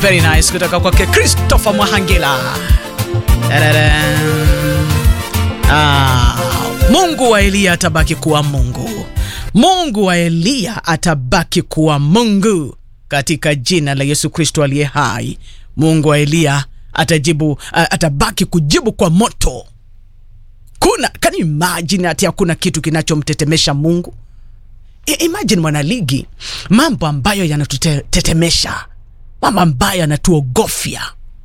very nice kutoka kwake Christopher Mwahangila. Tararam. Ah, Mungu wa Eliya atabaki kuwa Mungu. Mungu wa Eliya atabaki kuwa Mungu katika jina la Yesu Kristo aliye hai. Mungu wa Eliya atajibu, atabaki kujibu kwa moto. Kuna can you imagine ati hakuna kitu kinachomtetemesha Mungu? I, imagine mwanaligi, mambo ambayo yanatutetemesha, mambo ambayo yanatuogofya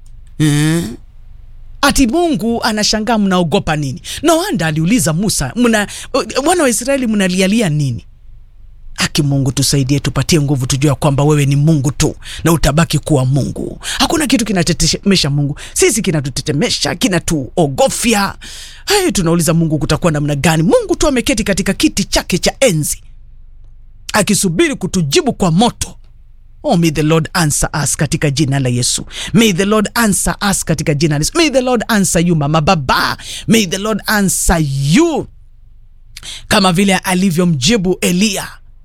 mm. Ati Mungu anashangaa mnaogopa nini? No wonder aliuliza Musa, mna wana wa Israeli mnalialia nini? Aki Mungu tusaidie, tupatie nguvu, tujue kwamba wewe ni Mungu tu na utabaki kuwa Mungu. Hakuna kitu kinatetemesha Mungu, sisi kinatutetemesha, kinatuogofya. Hai, tunauliza Mungu kutakuwa namna gani? Mungu tu ameketi katika kiti chake cha enzi akisubiri kutujibu kwa moto. Oh, may the Lord answer us katika jina la Yesu. May the Lord answer us katika jina la Yesu. May the Lord answer you mama baba. May the Lord answer you kama vile alivyomjibu Eliya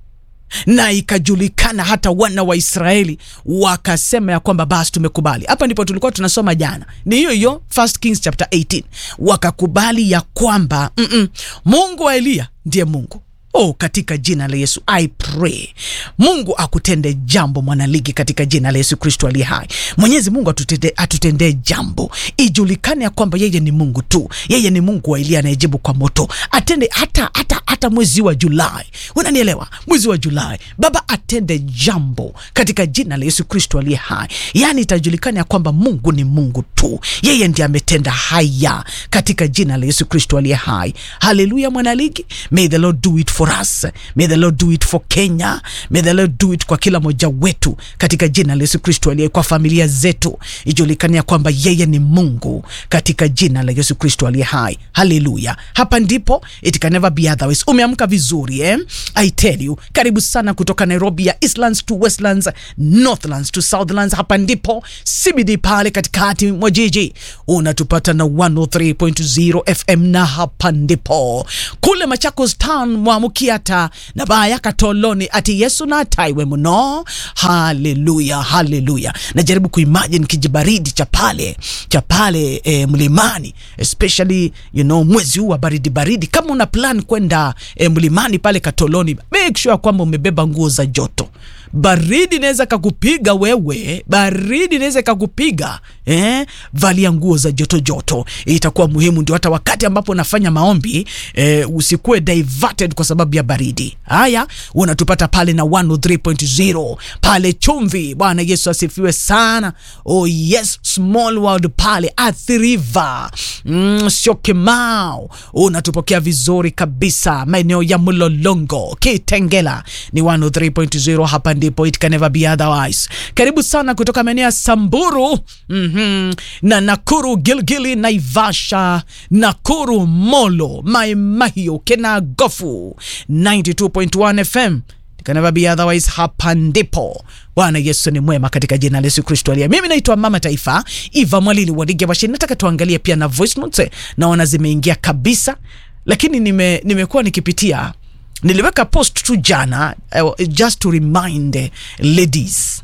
na ikajulikana hata wana wa Israeli wakasema ya kwamba basi tumekubali. Hapa ndipo tulikuwa tunasoma jana, ni hiyo hiyo First Kings chapter 18, wakakubali ya kwamba mm -mm, Mungu wa Eliya ndiye Mungu. Oh, katika jina la Yesu I pray Mungu akutende jambo mwanaligi, katika jina la Yesu Kristo aliye hai. Mwenyezi Mungu atutende, atutendee jambo, ijulikane ya kwamba yeye ni Mungu tu, yeye ni Mungu wa Eliya anayejibu kwa moto. Atende hata, hata, hata mwezi wa Julai, unanielewa? Mwezi wa Julai Baba atende jambo katika jina la Yesu Kristo aliye hai, yaani itajulikana ya kwamba Mungu ni Mungu tu, yeye ndiye ametenda haya katika jina la Yesu Kristo aliye hai. Haleluya mwanaligi, may the Lord do it for us. May the Lord do it for Kenya. May the Lord do it kwa kila moja wetu katika jina la Yesu Kristo aliye, kwa familia zetu ijulikane ya kwamba yeye ni Mungu katika jina la Yesu Kristo aliye hai. Haleluya. Hapa ndipo it can never be otherwise. Umeamka vizuri eh? I tell you, karibu sana kutoka Nairobi ya Eastlands to Westlands, Northlands to Southlands. Hapa ndipo CBD pale katikati mwa jiji unatupata na 103.0 FM na hapa ndipo kule Machakos town mwa Kiata na baya katoloni ati Yesu na taiwe muno. Haleluya, haleluya. Najaribu kuimagine kijibaridi cha pale cha pale e, mlimani especially you know, mwezi huu wa baridi baridi. Kama una plan kwenda e, mlimani pale Katoloni, make sure kwamba umebeba nguo za joto. Baridi inaweza kakupiga wewe, baridi inaweza kakupiga eh, valia nguo za joto joto, itakuwa muhimu, ndio hata wakati ambapo unafanya maombi eh, usikuwe diverted kwa sababu ya baridi. Haya, unatupata pale na 103.0 pale Chumvi. Bwana Yesu asifiwe sana. Oh yes, small world pale Athi River, mm, Syokimau unatupokea vizuri kabisa, maeneo ya Mlolongo, Kitengela ni 103.0 hapa ndipo it can never be otherwise. Karibu sana kutoka maeneo ya Samburu mm -hmm. na Nakuru, Gilgili, Naivasha, Nakuru, Molo, Mai Mahiu, Kenagofu 92.1 FM it can never be otherwise. Hapa ndipo Bwana Yesu ni mwema katika jina la Yesu Kristo aliye. Mimi naitwa Mama Taifa Eva Mwalili Wadige Bashiri. Nataka tuangalie pia na voice notes, naona zimeingia kabisa, lakini nime nimekuwa nikipitia niliweka post tu jana uh, just to remind uh, ladies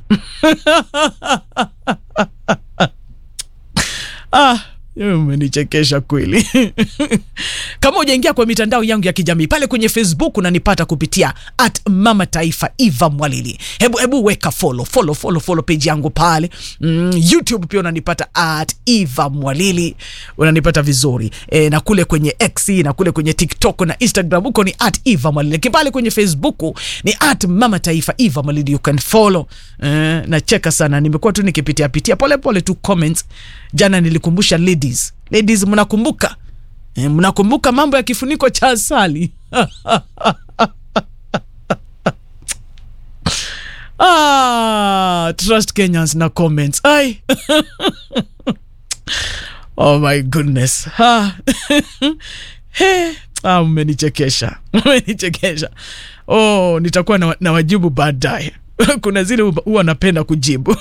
ah, umenichekesha kweli kama ujaingia kwa mitandao yangu ya kijamii pale kwenye Facebook unanipata kupitia at mama taifa Eva Mwalili. Hebu hebu weka follow follow follow follow page yangu pale mm, YouTube pia unanipata at Eva Mwalili, unanipata vizuri e, na kule kwenye X na kule kwenye TikTok na Instagram huko ni at Eva Mwalili, lakini pale kwenye Facebook ni at mama taifa Eva Mwalili, you can follow e, nacheka sana, nimekuwa tu nikipitia pitia pole pole tu comments. Jana nilikumbusha ladies, ladies mnakumbuka E, mnakumbuka mambo ya kifuniko cha asali ah, trust Kenyans na comments ai oh my goodness ah. Hey. Ah, mmenichekesha mmenichekesha. Oh, nitakuwa na, na wajibu baadaye kuna zile huwa napenda kujibu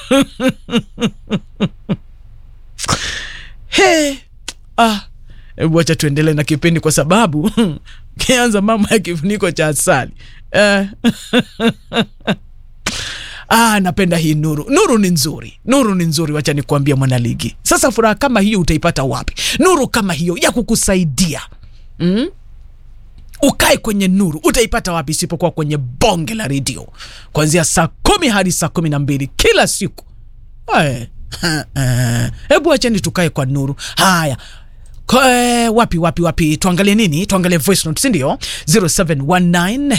hey. ah. Hebu wacha tuendelee na kipindi kwa sababu kianza mambo ya kifuniko cha asali eh. Ah, napenda hii nuru. Nuru ni nzuri, nuru ni nzuri, wacha nikuambia mwanaligi. Sasa furaha kama hiyo utaipata wapi? Nuru kama hiyo ya kukusaidia mm? ukae kwenye nuru utaipata wapi isipokuwa kwenye bonge la redio kuanzia saa kumi hadi saa kumi na mbili kila siku. Ae, hebu acheni tukae kwa nuru. Haya, Kwa, eh, wapi wapi wapi, tuangalie nini? Tuangalie voice note, si ndio? 0719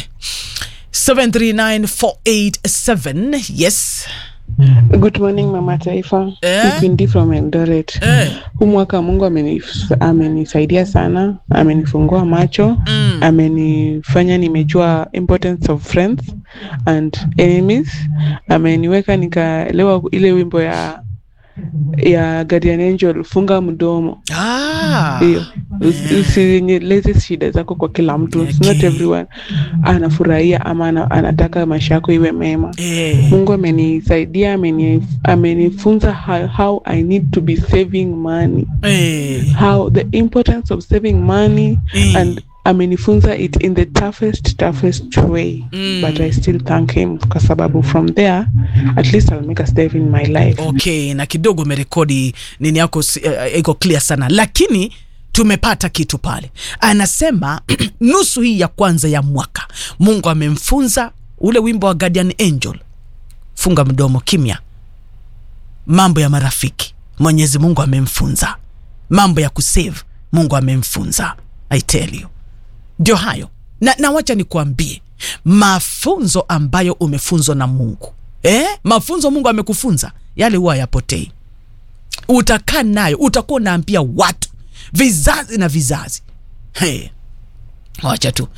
739487 yes. Good morning Mama Taifa. Eh? Ni Queen D from Eldoret. Eh. Huu mwaka Mungu amenif- amenisaidia sana, amenifungua macho, Mm. amenifanya nimejua importance of friends and enemies. Ameniweka nikaelewa ile wimbo ya ya Guardian Angel, funga mdomo. Ah. Hiyo Usi- usinyeleze shida zako kwa kila mtu. It's not Okay. everyone anafurahia ama ana- anataka maisha yako iwe mema. Eh. Mungu amenisaidia, ameni- amenifunza how, how I need to be saving money, Eh. how the importance of saving money Mm. and amenifunza it in the toughest toughest way Mm. but I still thank him kwa sababu from there at least I'll make a step in my life. Okay, na kidogo umerekodi nini yako si- eh, iko clear sana, lakini tumepata kitu pale. Anasema nusu hii ya kwanza ya mwaka Mungu amemfunza ule wimbo wa Guardian Angel, funga mdomo, kimya. Mambo ya marafiki, Mwenyezi Mungu amemfunza. Mambo ya kusave, Mungu amemfunza. I tell you ndio hayo na, na wacha nikuambie mafunzo ambayo umefunzwa na Mungu eh? Mafunzo Mungu amekufunza yale huwa yapotei, utakaa nayo, utakuwa unaambia watu vizazi na vizazi. Hey, wacha tu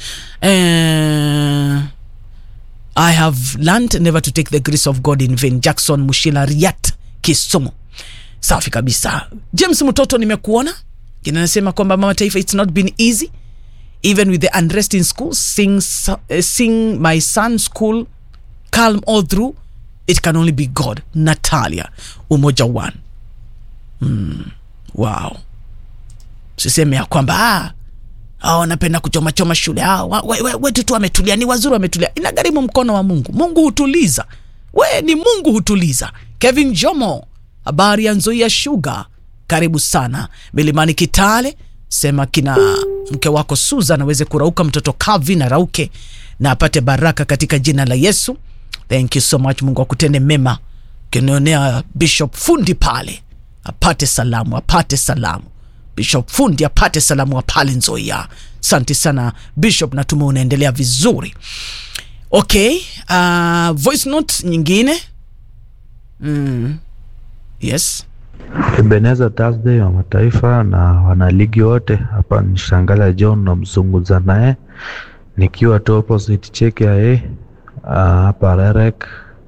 eh, I have learned never to take the grace of God in vain. Jackson Mushila Riat Kisumu. Safi kabisa. James Mtoto, nimekuona kinanasema kwamba mama taifa, it's not been easy even with the unrest in school sing, uh, sing my son school calm all through it can only be god natalia umoja one mm, wow siseme ya kwamba ah, ah, wanapenda kuchomachoma shule ah, wa- we- we- wetu tu wametulia ni wazuri wametulia inagharimu mkono wa mungu mungu hutuliza we ni mungu hutuliza kevin jomo habari ya nzoia shuga karibu sana milimani kitale sema kina mke wako susan aweze kurauka mtoto calvin arauke na apate baraka katika jina la yesu thank you so much mungu akutende mema kinionea bishop fundi pale apate salamu apate salamu bishop fundi apate salamu wa pale nzoia asante sana bishop natuma unaendelea vizuri okay uh, voice note nyingine mm. yes Ebeneza Thursday wa mataifa na wanaligi wote hapa ni Shangala John namzungumza naye nikiwa tu opposite cheki ya A hapa Rerek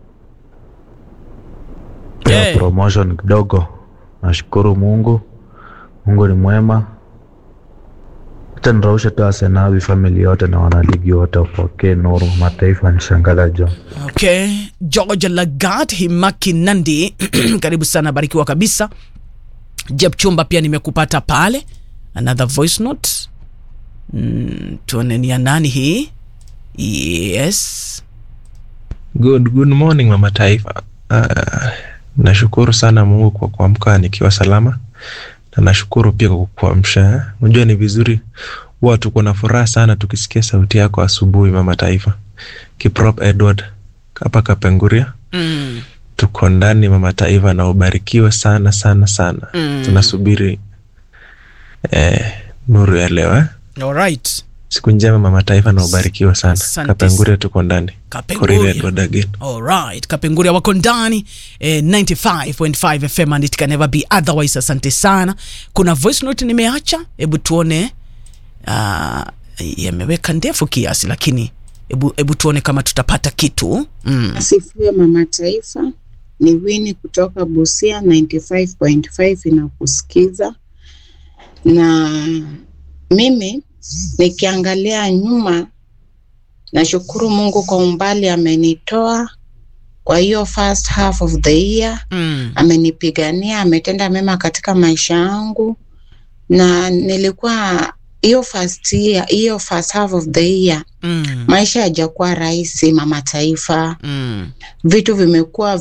ya Yeah. promotion kidogo. Nashukuru Mungu, Mungu ni mwema. Hata niraushe tu Asenawi family yote na wanaligi wote wapokee nuru. Mataifa ni Shangala John. okay george lagat himaki nandi karibu sana barikiwa kabisa jeb chumba pia nimekupata pale another voice note mm, tuone ni ya nani hii yes Good, good morning mama taifa. Uh, nashukuru sana Mungu kwa kuamka nikiwa salama na nashukuru pia kwa kukuamsha. Unajua ni vizuri huwa tuko na furaha sana tukisikia sauti yako asubuhi mama taifa. Kiprop Edward hapa Kapenguria, mm, tuko ndani mama taifa, na ubarikiwe sana sana sana. Mm. Tunasubiri eh, nuru ya leo eh. alright Siku njema mama taifa, na ubarikiwe sana. Asante Kapenguria tuko ndani. Kapenguria. Korire Edward again. alright kapenguria wako ndani eh, 95.5 fm and it can never be otherwise asante sana kuna voice note nimeacha hebu tuone uh, yameweka ndefu kiasi lakini hebu hebu tuone kama tutapata kitu mm. Asifiwe mama taifa, ni Wini kutoka Busia 95.5 inakusikiza. Na mimi nikiangalia nyuma, nashukuru Mungu kwa umbali amenitoa kwa hiyo first half of the year Mm. amenipigania, ametenda mema katika maisha yangu, na nilikuwa hiyo first year, hiyo first half of the year Mm. maisha hajakuwa rahisi, mama taifa. Mm. Vitu vimekuwa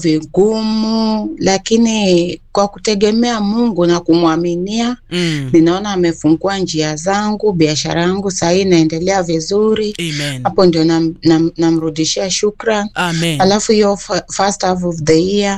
vigumu, lakini kwa kutegemea Mungu na kumwaminia, Mm. ninaona amefungua njia zangu, biashara yangu sahii inaendelea vizuri. Amen. Hapo ndio nam- nam- namrudishia shukran. Amen. Alafu hiyo fa- first half of the year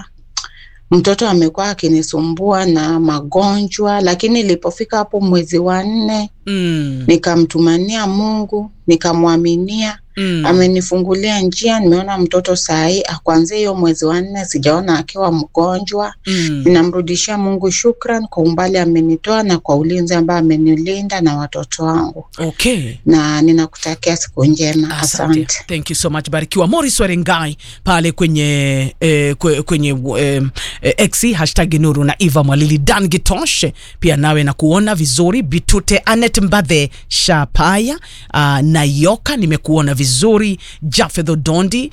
mtoto amekuwa akinisumbua na magonjwa, lakini ilipofika hapo mwezi wa nne Mm. nikamtumania Mungu, nikamwaminia Mm. amenifungulia njia. Nimeona mtoto sahii, kuanzia hiyo mwezi wa nne sijaona akiwa mgonjwa. Mm. Ninamrudishia Mungu shukran kwa umbali amenitoa na kwa ulinzi ambaye amenilinda na watoto wangu, Okay. na ninakutakia siku njema. Asante. Asante. Thank you so much. Barikiwa. Morris Warengai pale kwenye eh, kwe- kwenye eh, eh, X hashtag Nuru na Eva Mwalili Dan Gitoshe pia nawe na kuona vizuri Bitute Anet Mbadhe Shapaya uh, Nayoka nimekuona vizuri Jafeth Odondi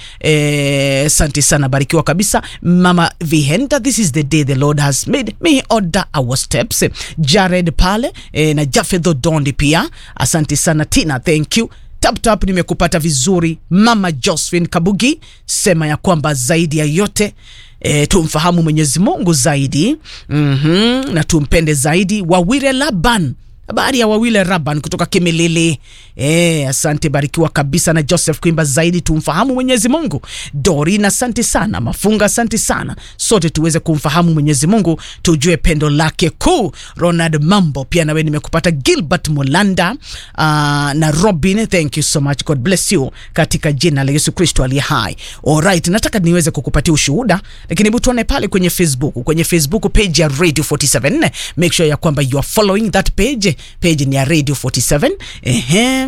eh, asante sana barikiwa kabisa Mama Vihenda this is the day the Lord has made may order our steps Jared pale eh, na Jafeth Odondi pia asante sana Tina thank you tap tap nimekupata vizuri mama josephine kabugi sema ya kwamba zaidi ya yote E, tumfahamu mwenyezi mungu zaidi mm-hmm, na tumpende zaidi wawire laban habari ya wawile raban kutoka kimilili e, asante barikiwa kabisa na joseph kuimba zaidi tumfahamu mwenyezi mungu dorin asante sana mafunga asante sana sote tuweze kumfahamu mwenyezi mungu tujue pendo lake kuu ronald mambo pia nawe nimekupata gilbert mulanda uh, na robin thank you so much god bless you katika jina la yesu kristo aliye hai alright nataka niweze kukupatia ushuhuda lakini hebu tuone pale kwenye facebook kwenye facebook page ya radio 47 make sure ya kwamba you are following that page page ni ya radio 47 ehe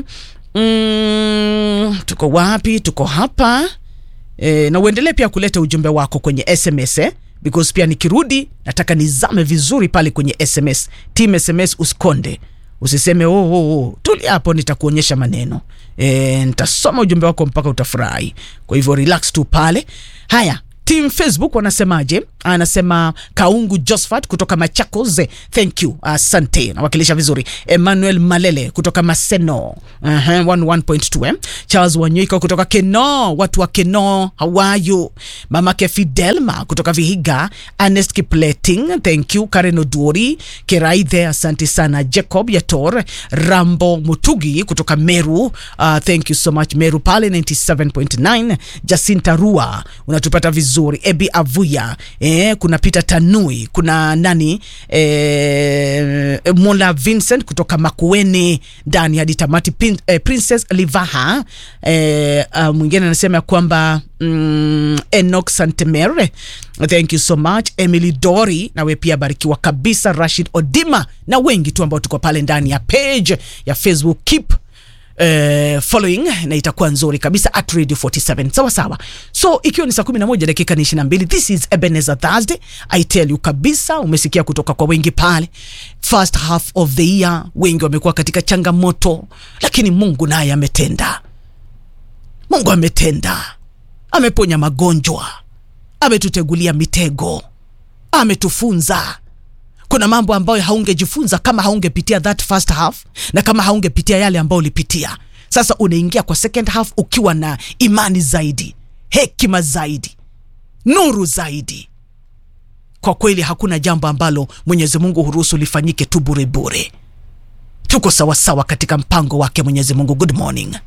mm, tuko wapi tuko hapa e, na uendelee pia kuleta ujumbe wako kwenye sms eh? because pia nikirudi nataka nizame vizuri pale kwenye sms team sms usikonde usiseme oh, oh, oh. tuli hapo nitakuonyesha maneno e, nitasoma ujumbe wako mpaka utafurahi kwa hivyo relax tu pale haya team facebook wanasemaje anasema kaungu josephat kutoka machakos thank you asante nawakilisha vizuri emmanuel malele kutoka maseno uh-huh, 11.2 eh? charles wanyoika kutoka keno watu wa keno hawayu mamake fidelma kutoka vihiga ernest kipleting thank you karen oduori keraithe asante sana jacob yator rambo mutugi kutoka meru uh, thank you so much meru pale 97.9 jacinta rua unatupata vizuri ebi avuya eh, kuna peter tanui kuna nani eh, mola vincent kutoka makueni ndani hadi tamati Pin, eh, princess livaha eh, uh, mwingine anasema ya kwamba mm, enok santemere thank you so much emily dori nawe pia barikiwa kabisa rashid odima na wengi tu ambao tuko pale ndani ya page ya facebook keep Uh, following na itakuwa nzuri kabisa at radio 47 sawa sawa so ikiwa ni saa 11 dakika ni 22 this is ebenezer thursday i tell you kabisa umesikia kutoka kwa wengi pale first half of the year wengi wamekuwa katika changamoto lakini mungu naye ametenda mungu ametenda ameponya magonjwa ametutegulia mitego ametufunza kuna mambo ambayo haungejifunza kama haungepitia that first half na kama haungepitia yale ambayo ulipitia sasa unaingia kwa second half ukiwa na imani zaidi hekima zaidi nuru zaidi kwa kweli hakuna jambo ambalo mwenyezi mungu huruhusu lifanyike tu burebure tuko sawasawa katika mpango wake mwenyezi mungu good morning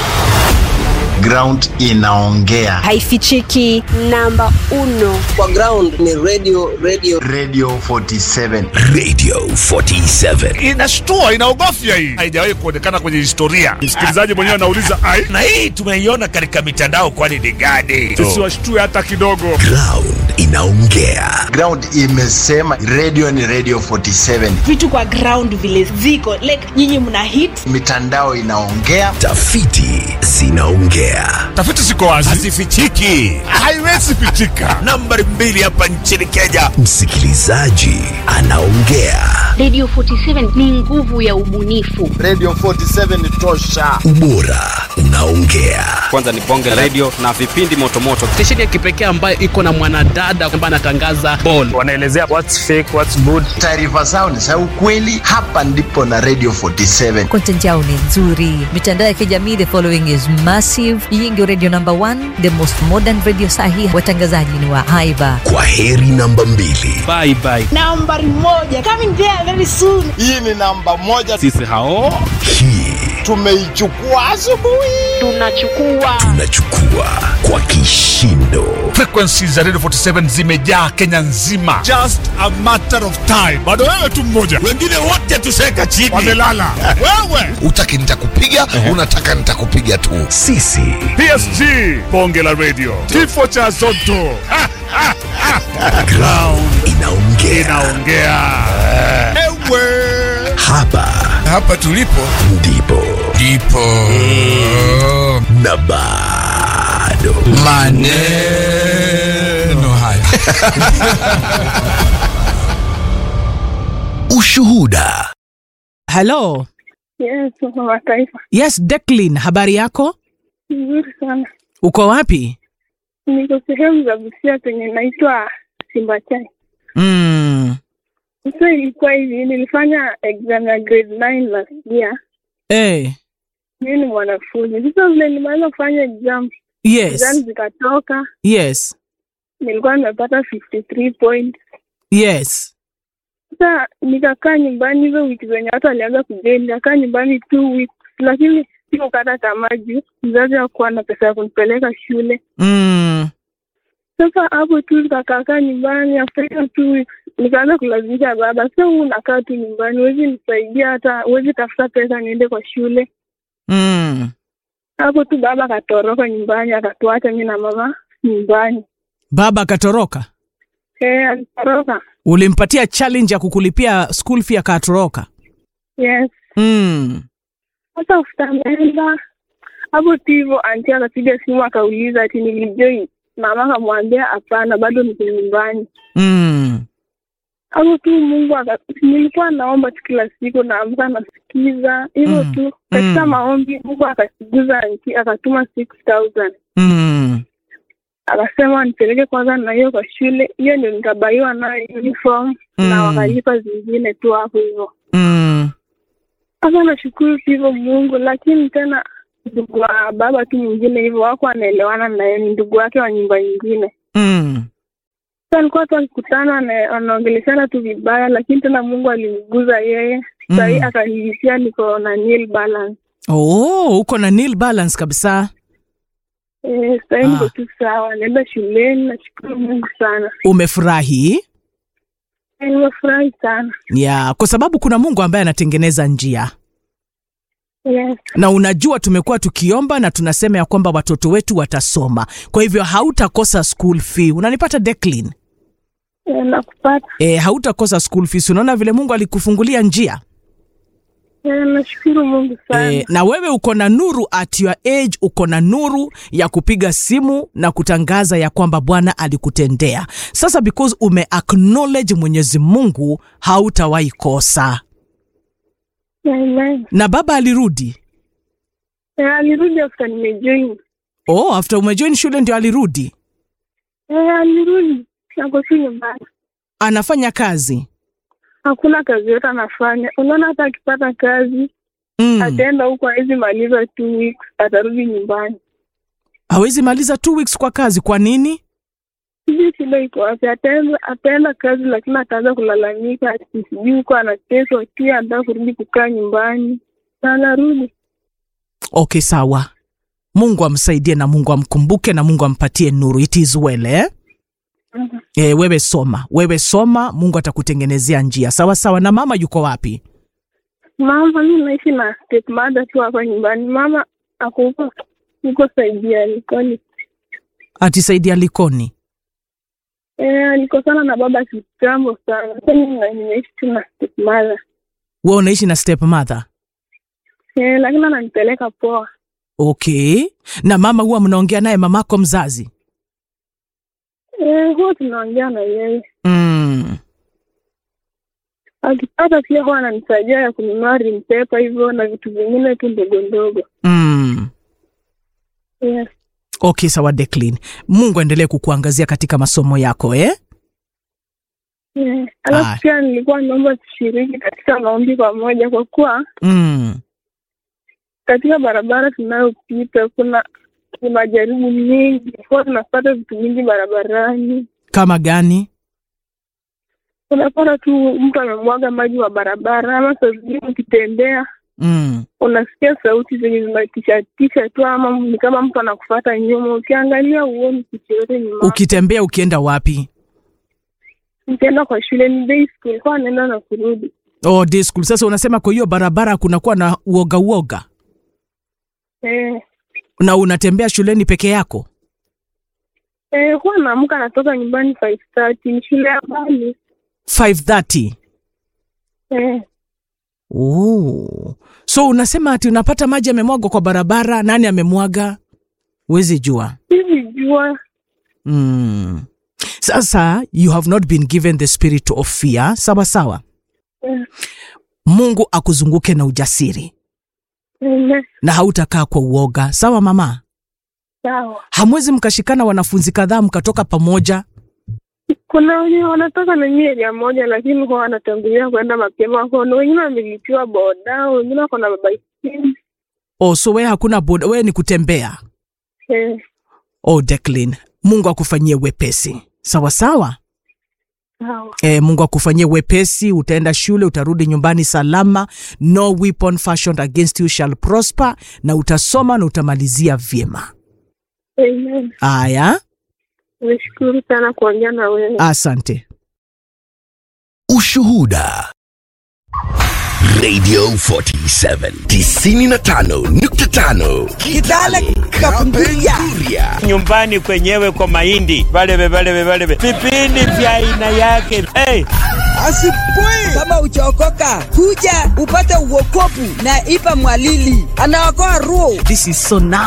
ground inaongea haifichiki namba uno kwa ground ni radio radio radio 47 radio 47 inashtua inaogofya hii haijawahi kuonekana kwenye historia msikilizaji mwenyewe anauliza ai na hii tumeiona katika mitandao kwani ni gani tusiwashtue hata kidogo ground inaongea ground imesema radio ni radio 47 vitu kwa ground vile ziko like nyinyi mna hit mitandao inaongea tafiti zinaongea tafiti ziko wazi hazifichiki haiwezi pichika nambari mbili hapa nchini kenya msikilizaji anaongea radio 47 ni nguvu ya ubunifu radio 47 tosha ubora unaongea kwanza ni bonge radio na vipindi motomoto stesheni ya kipekee ambayo iko na mwanadada mwanadada ambaye anatangaza ball. Wanaelezea what's fake, what's good. Taarifa zao ni za ukweli. Hapa ndipo na Radio 47. Content yao ni nzuri. Mitandao ya kijamii, the following is massive. Hii ndio radio number one, the most modern radio sahi. Watangazaji ni wa haiba. Kwa heri namba mbili. Bye bye. nambari moja coming there very soon Hii ni namba moja, Sisi hao Hii tumeichukua asubuhi. Tunachukua tunachukua kwa kishindo. Frequency za Radio 47 zimejaa Kenya nzima. Just a matter of time. Bado wewe tu mmoja. Wengine wote tuseka chini. Wamelala. wewe. Utaki nitakupiga, unataka nitakupiga tu. Sisi PSG. Bonge la radio. Kifo cha Zotto. Ha, ha, ha. ground inaongea. Inaongea. Ewe. Hapa hapa tulipo ndipo ndipo na bado maneno haya ushuhuda. Hello. Yes, mama taifa. Yes, Declan, habari yako? Nzuri sana. Uko wapi? Niko sehemu za Busia penye naitwa Simba Chai. Mm. Sasa ilikuwa hivi, nilifanya exam ya grade 9 last year. Eh. Mimi ni mwanafunzi. Sasa vile nilimaliza kufanya exam, Yes. exam zikatoka, Yes. nilikuwa nimepata 53 points. Yes. Sasa nikakaa nyumbani hizo wiki zenye watu walianza kujeni, nikakaa nyumbani two weeks, lakini sikukata tamaa juu mzazi hakuwa na pesa ya kunipeleka shule. Mm. Sasa hapo tu nikakaakaa nyumbani, after hiyo two weeks nikaanza kulazimisha baba, sasa huu unakaa tu nyumbani, huwezi nisaidia, hata huwezi tafuta pesa niende kwa shule. Mm. Hapo tu baba akatoroka nyumbani, akatuacha mi na mama nyumbani. Baba akatoroka. Eh, alitoroka. Ulimpatia challenge ya kukulipia school fee akatoroka. Yes. Mm. Sasa after ameenda hapo tu hivyo, anti akapiga simu akauliza ati nilijoin. Mama akamwambia hapana, bado niko nyumbani. Mm. hapo tu Mungu aka, nilikuwa naomba tu kila siku, naamka nasikiza hivyo Mm. tu katika Mm. maombi. Mungu akasiguza nchi, akatuma 6000 Mm. akasema nipeleke kwanza na hiyo kwa shule, hiyo ndio nikabaiwa nayo uniform na Mm. wakalipa zingine tu hapo hivyo. Mm. Sasa nashukuru tu hivyo Mungu, lakini tena ndugu wa baba tu mwingine hivyo wako anaelewana naye, ni ndugu wake wa nyumba nyingine. Mm. Sasa alikuwa tu akikutana ana- anaongeleshana tu vibaya, lakini tena Mungu alimguza yeye sahii Mm. akanihisia niko na nil balance. Oh, uko na nil balance kabisa. Eh, sahii niko Ah. tu sawa, naenda shuleni, nashukuru Mungu sana. Umefurahi? Eh, Nimefurahi sana. Ya, kwa sababu kuna Mungu ambaye anatengeneza njia. Yes. na unajua tumekuwa tukiomba na tunasema ya kwamba watoto wetu watasoma, kwa hivyo hautakosa school fee. Unanipata Declan? Eh, nakupata. E, hautakosa school fees. Unaona vile Mungu alikufungulia njia Eh, nashukuru Mungu sana. e, na wewe uko na nuru at your age, uko na nuru ya kupiga simu na kutangaza ya kwamba Bwana alikutendea. Sasa because ume acknowledge Mwenyezi Mungu, hautawahi kosa. Amen. Na baba alirudi? Eh, alirudi after nimejoin. Oh, after umejoin shule ndio alirudi. Eh, alirudi. Ako tu nyumbani. Anafanya kazi Hakuna kazi yote anafanya. Unaona hata akipata kazi mm. ataenda huko hawezi maliza two weeks, atarudi nyumbani. hawezi maliza two weeks kwa kazi. Kwa nini? Sijui shida iko wapi. Ataenda ataenda kazi, lakini ataanza kulalamika ati sijui huko anateswa, pia anataka kurudi kukaa nyumbani na anarudi. Okay, sawa. Mungu amsaidie na Mungu amkumbuke na Mungu ampatie nuru. It is well, eh? Mhm. E, wewe soma, wewe soma, Mungu atakutengenezea njia. Sawa sawa. Na mama yuko wapi? Mama, mi naishi na stepmother tu hapa nyumbani. Mama ako huko huko saidia Likoni. Atisaidia Likoni. Eh, alikosana na baba kitambo sana. Sasa mimi na- nimeishi tu na stepmother. Wewe unaishi na stepmother? Eh, lakini ananipeleka poa. Okay. Na mama huwa mnaongea naye mamako mzazi? Eh, huwa tunaongea na yeye. Mm. Akipata pia huwa ananisaidia ya kununua rimpepa hivyo na vitu vingine tu ndogo ndogo. Mm. Yes. Okay, sawa Declan. Mungu aendelee kukuangazia katika masomo yako eh? Yeah. Aya. Alafu pia nilikuwa naomba tushiriki katika maombi pamoja, kwa kuwa Mm. katika barabara tunayopita kuna kuna majaribu mengi, kwa tunapata vitu vingi barabarani. Kama gani? Unapata tu mtu amemwaga maji wa barabara, ama saa zingine ukitembea Mm. unasikia sauti zenye zinatishatisha tu, ama ni kama mtu anakufata nyuma. Ukiangalia uoni kitu yote nyuma. Ukitembea ukienda wapi? Ukienda kwa shule ni day school, kwa naenda na kurudi. Oh, day school. Sasa unasema kwa hiyo barabara kunakuwa na uoga uoga Eh, na unatembea shuleni peke yako? eh, huwa naamka natoka nyumbani 5:30 ni shule ya mbali. 5:30. Eh, Oh. So unasema ati unapata maji yamemwagwa kwa barabara, nani amemwaga? Huwezi jua. hivi jua Mm. Sasa you have not been given the spirit of fear. Sawa sawa. eh, Mungu akuzunguke na ujasiri eh, na hautakaa kwa uoga. Sawa mama? sawa. Hamwezi mkashikana wanafunzi kadhaa mkatoka pamoja? Kuna wenye wanatoka na nyie area moja, lakini huwa wanatangulia kwenda mapema. Kuna wengine wamelipiwa boda, wengine wako na mabaiskeli. Oh, so wewe hakuna boda, wewe ni kutembea. Eh, Oh, Declan, Mungu akufanyie wepesi. Sawa sawa. sawa. E, Mungu akufanyie wepesi, utaenda shule, utarudi nyumbani salama. No weapon fashioned against you shall prosper, na utasoma na utamalizia vyema. Amen. Aya, Nimeshukuru sana kuongea na wewe. asante. Ushuhuda. Radio 47 95.5 Kitale Kapenguria. nyumbani kwenyewe kwa mahindi valeve valeve valeve vipindi vya aina yake hey. Asipui kama uchaokoka, kuja upate uokopu na Ipa Mwalili anaokoa roho. This is so now